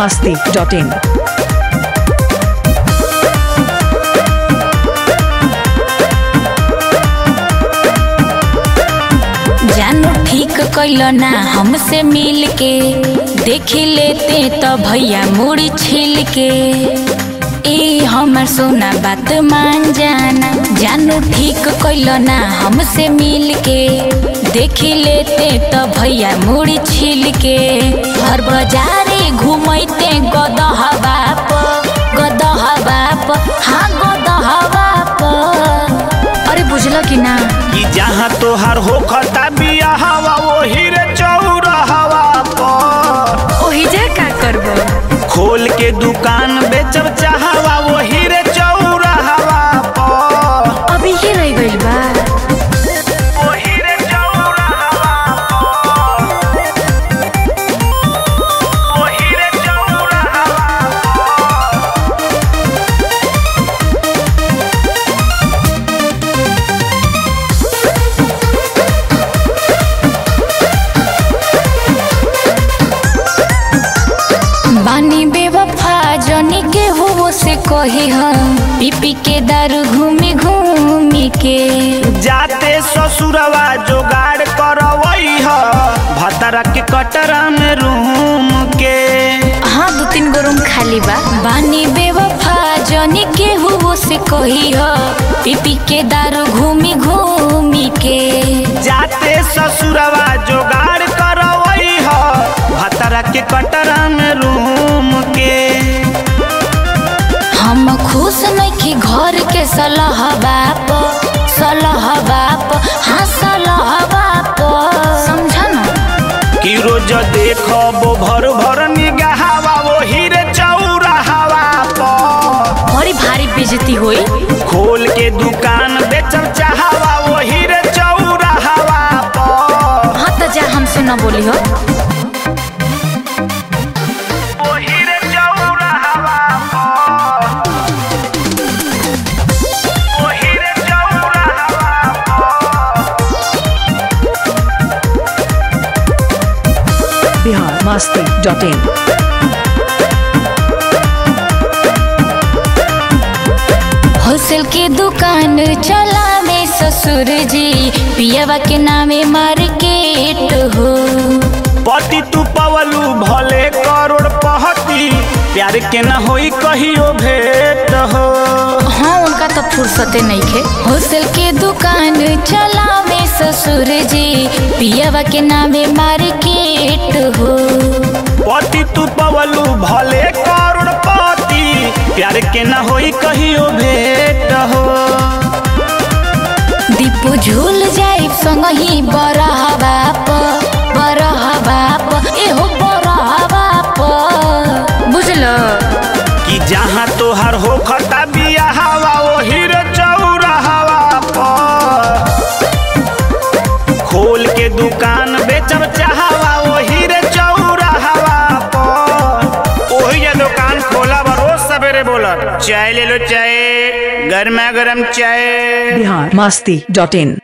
masti.in. जानू ठीक कैल ना हमसे मिल के देख लेते तो भैया मुड़ी छिल के ए हमर सोना बात मान जाना जानू ठीक कैल ना हमसे मिल के देख लेते तो भैया मुड़ी छिल के हर बाजारे घूमते गदहवा प गदहवा प हाँ गदहवा प अरे बुझल कि ना कि जहाँ तोहार होखता बिया हवा वही रे चौराहवा पर ओही जा का करबो खोल के दुकान बेचब चाहवा वही रे चौराहवा पर अभी ही रह गइल बा वही रे चौराहवा पर वही रे चौराहवा बानी बेवफा जनी के हो से कही हम पीपी के दारू घूमी घूमी के जाते ससुरवा जोगाड़ करवई ह भतरा के कटरा में रूम के हाँ दो तीन गो रूम खाली बा बानी बेवफा जनी के हो से कही ह पीपी के दारू घूमी घूमी के जाते ससुरवा जोगाड़ करवई ह भतरा के कटरा में रूम के हम खुश नहीं घर के सलाह बाप सलाह बाप हाँ सलाह बाप समझा ना कि रोज देखबो भर भर निगाहवा वही रे चौराहवा पर बड़ी भारी बेजती हुई खोल के दुकान बेचब चाहवा वही रे चौराहवा पर हाँ तो जा हमसे न बोली हो वही रे चौराहवा पर वही रे चौराहवा Bihar masti.in. होलसेल के दुकान चला में ससुर जी पियावा के नामे मार्केट हो पति तू पवलू भले करोड़ पहती प्यार के न होई कहियो भेंट हो हाँ उनका तो फुर्सते नहीं खे होलसेल के दुकान चला में ससुर जी पियावा के नामे मार्केट हो पति तू पवलू भले करोड़ पति प्यार के न होई कहियो भेंट हो दीपू झूल जाए संग ही बरह बाप बरह बाप एहो बरह बाप बुझल कि जहाँ तोहार हो खता बिया हवा वही रे चौराहवा पर खोल के दुकान बेचब चाहवा वही रे चौराहवा पर ओही जे दुकान खोला बा रोज सवेरे बोलत चाय ले लो चाय गर्मा गर्म चाय Bihar masti.in.